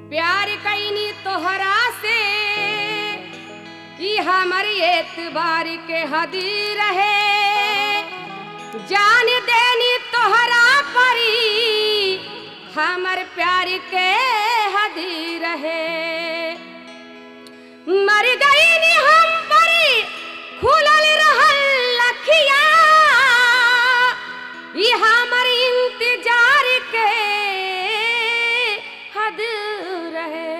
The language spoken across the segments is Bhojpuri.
प्यार कैनी तोहरा से कि हमर एतबार के हदी रहे जान देनी तोहरा परी हमर प्यार के हदी रहे मर गई नी हम परी खुलल रहल लखिया ई हमर इंतजार के हद रहे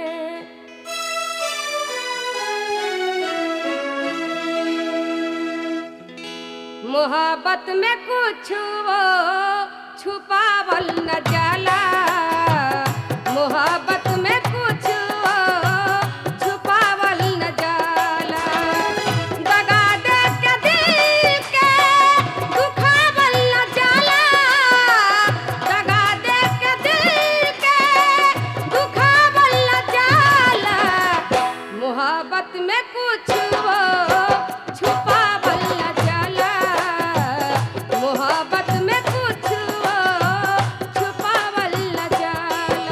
मोहब्बत में कुछ वो छुपावल न जाला मोहब्बत में कुछ वो छुपावल न जाला दगा दे के दिल के दुखावल न जाला दगा दे के दिल के दुखावल न जाला मोहब्बत में कुछ वो छुपावल न जाला मोहब्बत में कुछ वो छुपावल न जाला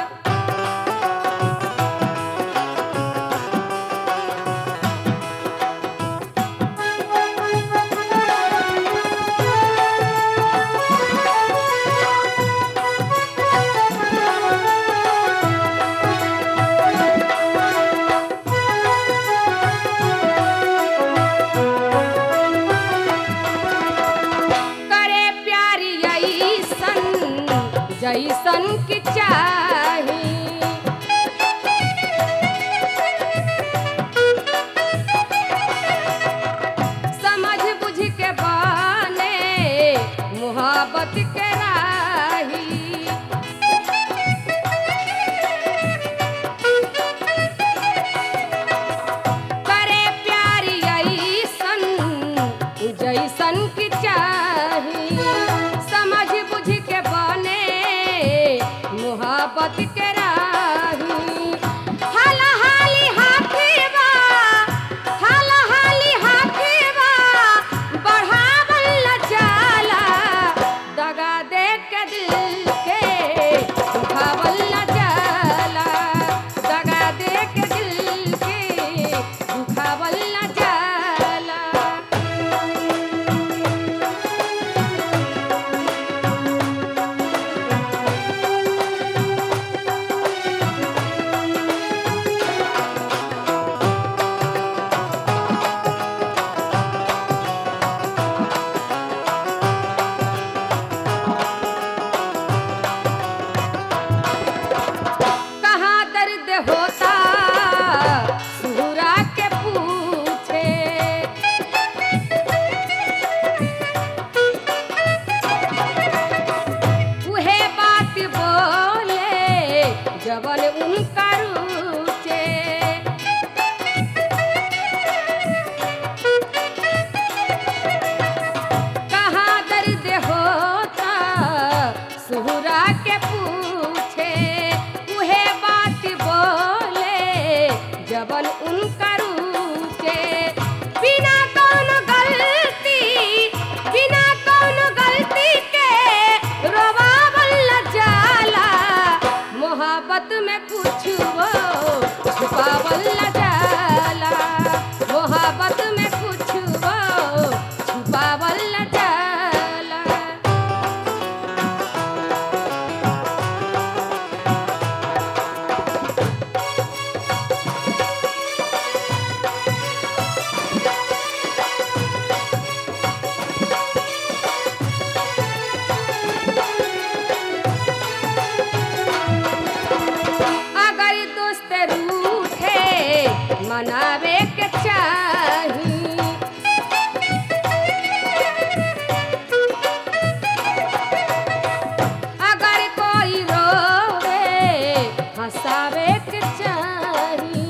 करे प्यारी ऐसन जैसन की चाही समझ बुझ के बने मोहब्बत के राही करे प्यारी ऐसन जैसन की चाही समझ बुझ के बने मोहब्बत के राही हाला हाली हाथी बा हाला हाली हाथी बा बढ़ावल न जाला दगा दे के दिल के दुखावल न जाला दगा दे के दिल के दुखावल न जाला कहाँ दर्द होता सुहरा के पूछे उहे बात बोले जबल उनका रूचे कहाँ दर्द होता सुहरा के पूछे उहे बात बोले जबल उनका रूचे बिना कौन गलती बिना कौन गलती के रोवावल न जाला मोहब्बत में कुछ वो छुपावल न जाला मोहब्बत में कुछ वो छुपावल न जाला अगर दोस्त रूठे मनावे के चाही अगर कोई रोवे हंसावे के चाही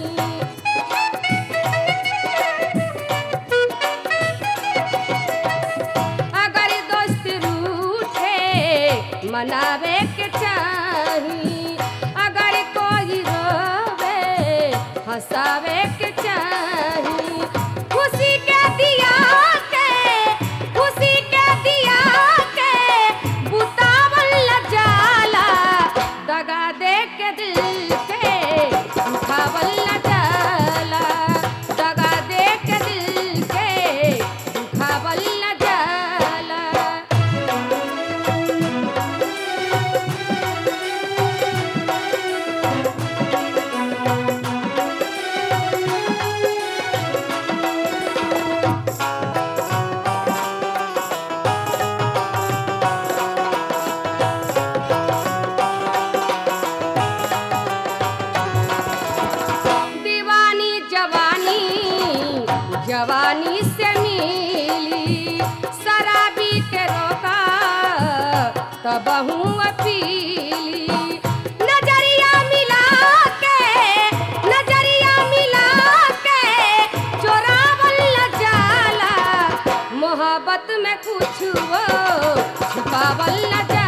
अगर दोस्त रूठे मनावे के चाही अगर कोई रोवे हंसावे के चाही खुशी के दिया के खुशी के दिया के बुतावल न जाला दगा दे के दिल के कबहू अपीली नजरिया मिला के नजरिया मिला के चोरावल न जाला मोहब्बत में कुछ वो छुपावल न जाला